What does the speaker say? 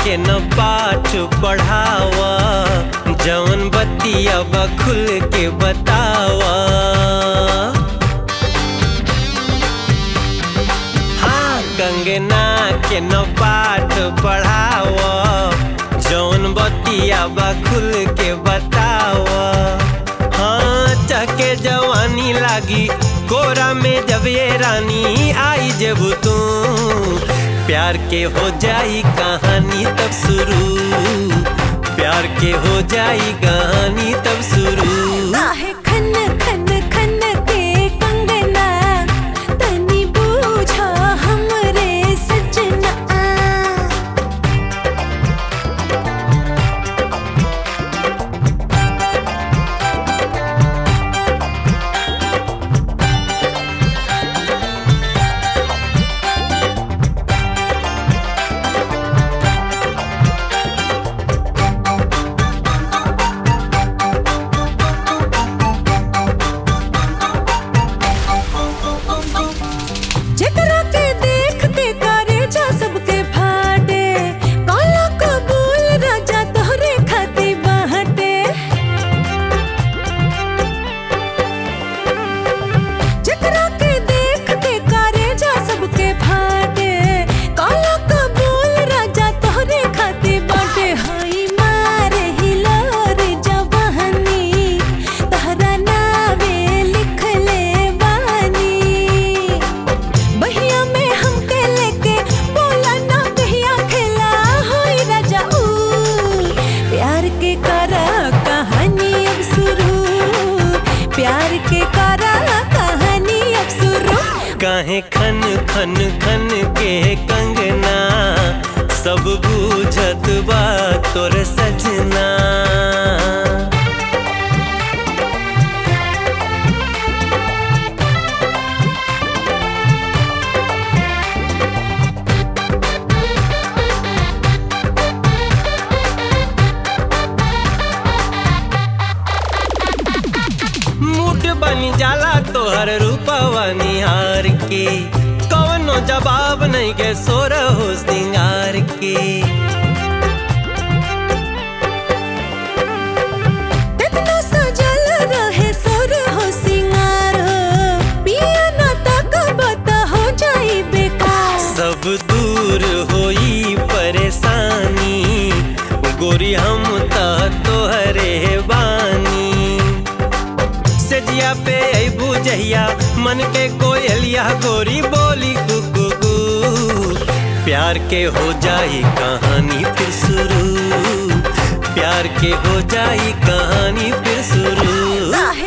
के न पाठ पढ़ावा जवन बतिया बा खुल के बतावा हाँ कंगना के न पाठ पढ़ावा जौन बतिया बा खुल के बतावा हाँ चके जवानी लागी कोरा में जब ये रानी आई जब तू प्यार के हो जाई कहानी तब शुरू प्यार के हो जाई कहानी तब शुरू काहे खन खन खन के कंगना तनी बूझा हमरे सजना जेकरा के देख के करे जा सबके फाटे काला कबूल राजा तोहरे खाती बाटे जेकरा के देख के करे जा सबके फाटे काला कबूल राजा तोहरे खाती बाटे हाई मारे हिलोर जवानी तहरा नावे लिख ले बानी बहिया में हमके लेके बोला ना कहिया खेला होई राजा ऊ प्यार के करा कहानी अब शुरू प्यार के करा कहानी अब शुरू काहे खन खन खन के कंगना सब बूझत बा तोर सजना मूड बन जाला तोहर रूपवा निहार के कवनो जवाब नहीं के सोर हो सिंगार के इतना सजल रहे सुर हो सिंगार हो पिया ना तक बता हो जाई बेकार सब दूर होई परेशानी गोरी हम त तोहरे बानी सजिया पे अबू जहिया मन के कोयलिया गोरी बोली कुकू प्यार के हो जाई कहानी फिर शुरू प्यार के हो जाई कहानी फिर शुरू काहे